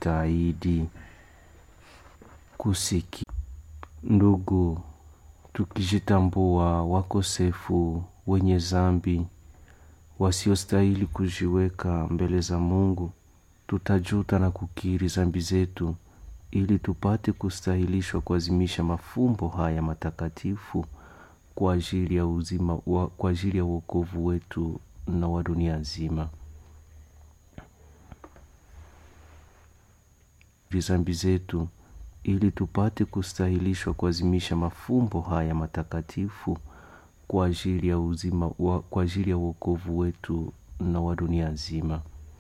kujitahidi kusiki. Ndugu, tukijitambua wakosefu, wenye zambi, wasiostahili kujiweka mbele za Mungu, tutajuta na kukiri zambi zetu ili tupate kustahilishwa kuazimisha mafumbo haya matakatifu kwa ajili ya uzima wa, kwa ajili ya wokovu wetu na wa dunia nzima. Zambi zetu ili tupate kustahilishwa kuazimisha mafumbo haya matakatifu kwa ajili ya uzima wa, kwa ajili ya wokovu wetu na wa dunia nzima.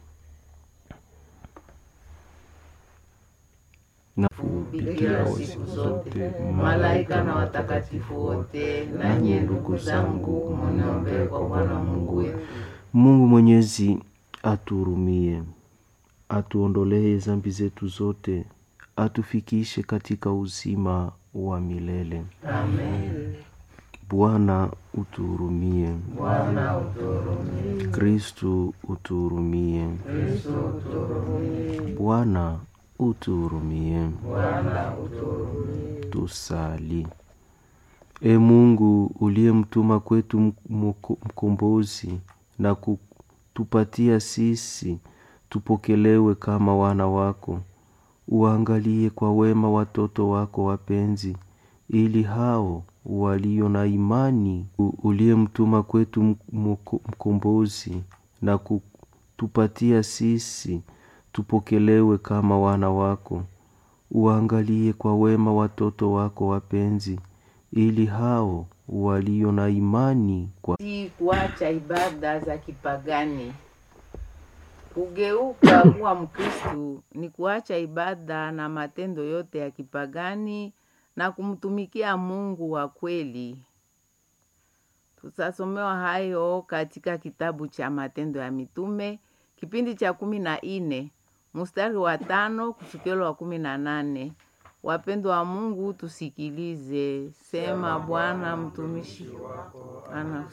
na Bikira siku zote, malaika na watakatifu wote, nanyi ndugu zangu, muniombee kwa Bwana Mungu wetu. Mungu Mwenyezi atuhurumie, atuondolee zambi zetu zote, atufikishe katika uzima wa milele. Amen. Bwana utuhurumie. Bwana utuhurumie. Kristu utuhurumie. Kristo utuhurumie. Bwana utuhurumie. Bwana utuhurumie. Tusali. E Mungu uliyemtuma kwetu mko- mkombozi na kutupatia sisi tupokelewe kama wana wako, uangalie kwa wema watoto wako wapenzi, ili hao walio na imani u- uliyemtuma kwetu mko- mkombozi na kutupatia sisi tupokelewe kama wana wako uangalie kwa wema watoto wako wapenzi, ili hao walio na imani kwa si kuacha ibada za kipagani. Kugeuka kuwa Mkristu ni kuacha ibada na matendo yote ya kipagani na kumtumikia Mungu wa kweli. Tutasomewa hayo katika kitabu cha Matendo ya Mitume kipindi cha kumi na nne mstari wa tano kufikilo wa kumi na nane. Wapendwa wa Mungu, tusikilize. Sema Bwana, mtumishi ana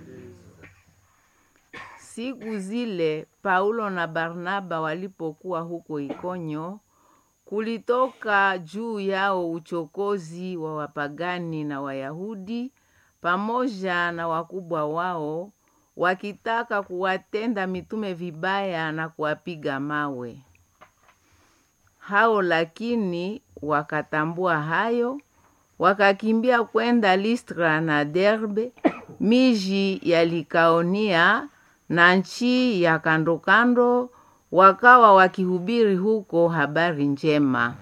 Siku zile Paulo na Barnaba walipokuwa huko Ikonyo, kulitoka juu yao uchokozi wa wapagani na Wayahudi pamoja na wakubwa wao, wakitaka kuwatenda mitume vibaya na kuwapiga mawe. Hao lakini wakatambua hayo, wakakimbia kwenda Listra na Derbe, miji ya Likaonia na nchi ya kando kando, wakawa wakihubiri huko habari njema.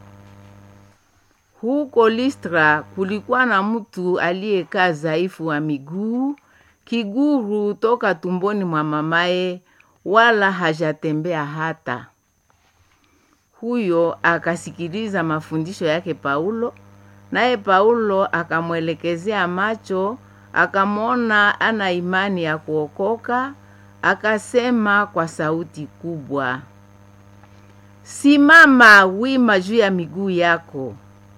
Huko Listra kulikuwa na mtu aliyekaa dhaifu wa miguu, kiguru toka tumboni mwa mamaye, wala hajatembea hata. Huyo akasikiliza mafundisho yake Paulo, naye Paulo akamwelekezea macho, akamwona ana imani ya kuokoka, akasema kwa sauti kubwa, simama wima juu ya miguu yako.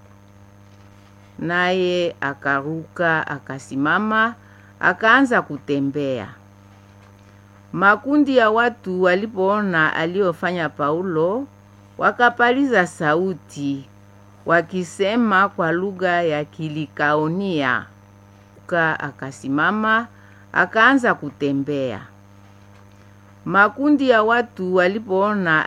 Naye akaruka akasimama, akaanza kutembea. Makundi ya watu walipoona aliyofanya Paulo, wakapaliza sauti wakisema kwa lugha ya Kilikaonia. Ka akasimama akaanza kutembea. Makundi ya watu walipoona